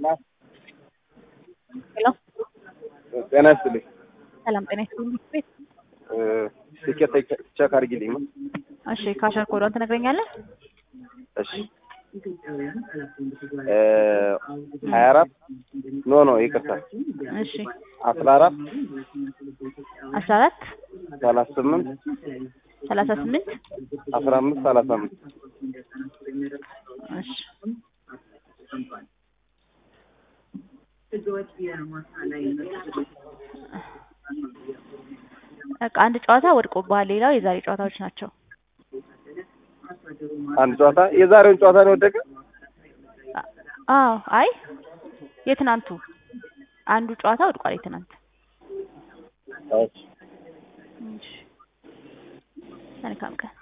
ሄሎ ጤና ይስጥልኝ። ሰላም ጤና ይስጥልኝ። ቤት ትኬት ቼክ አድርጊልኝ። እሺ ካሸር ኮዷን ትነግረኛለህ? እሺ ሀያ አራት ኖ ኖ ይቅርታ እሺ አስራ አራት አስራ አራት ሰላሳ ስምንት ሰላሳ ስምንት አስራ አምስት ሰላሳ አምስት እሺ በቃ አንድ ጨዋታ ወድቆብሃል። ሌላው የዛሬ ጨዋታዎች ናቸው። አንድ ጨዋታ የዛሬውን ጨዋታ ነው የወደቀ። አዎ አይ የትናንቱ አንዱ ጨዋታ ወድቋል። የትናንት እሺ እሺ መልካም ቀን